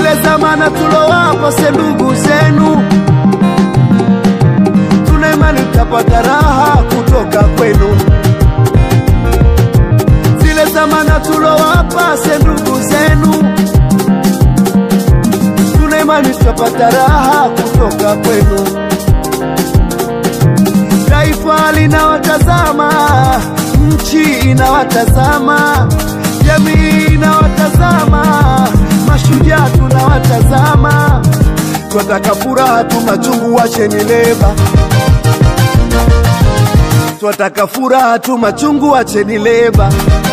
zile zamana tulowapa se ndugu zenu, tuna imani tutapata raha kutoka kwenu. Zile zamana tulowapa se ndugu zenu, tuna imani tutapata raha kutoka kwenu. Taifa linawatazama, nchi inawatazama, jamii inawatazama, mashujaa tunawatazama. Twataka furaha tu, machungu wacheni leba. Twataka furaha tu, machungu wacheni leba.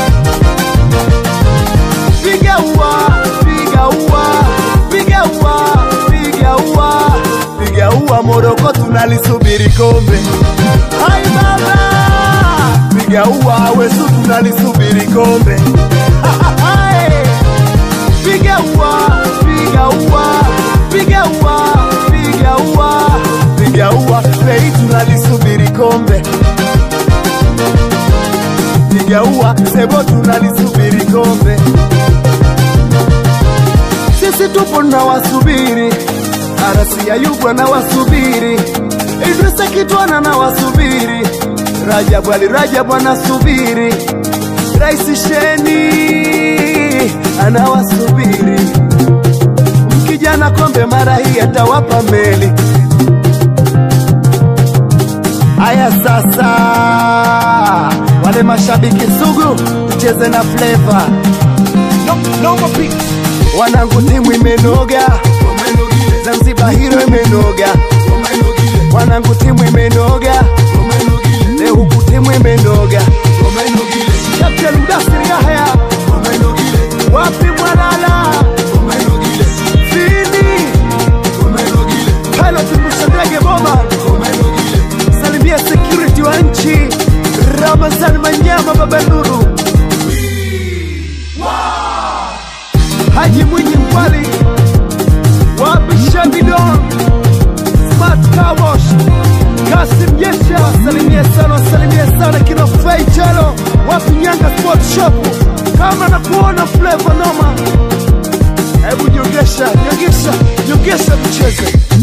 Piga ua, piga ua, piga ua, piga ua, piga ua, Moroko tunalisubiri kombe. Hai baba, piga ua, Wesu tunalisubiri kombe. Hai. Piga ua, piga ua, piga ua, piga ua, piga ua, Lei tunalisubiri kombe. Piga ua, Sebo tunalisubiri kombe. Sisi tupo na wasubiri, Arasi Ayubu na wasubiri, Idrisa Kitwana na wasubiri, Rajabu Ali Rajabu anasubiri, Rais Sheni anawasubiri. Mkijana kombe mara hii atawapa meli. Aya sasa, wale mashabiki sugu, tucheze na flavor. No, no more beats. Wanangu timu imenoga, Zanzibar hilo imenoga, wanangu timu imenoga, leo huku timu imenoga. Captain Mdasiri Yahya, wapi Mwalala, Fini, Pilot Mshandege Boma, salimia security wa nchi, Ramazan Manyama Baba Nuru, Haji Mwinyi Mkwali, wapi Shabidon, Smart Car Wash, Kasim Jesha, wasalimie sana, wasalimie sana kina Fai Chalo, wapi Nyanga Sport Shop, kama na kuona Flavor Noma, hebu nyogesha, nyogesha, nyogesha tucheze.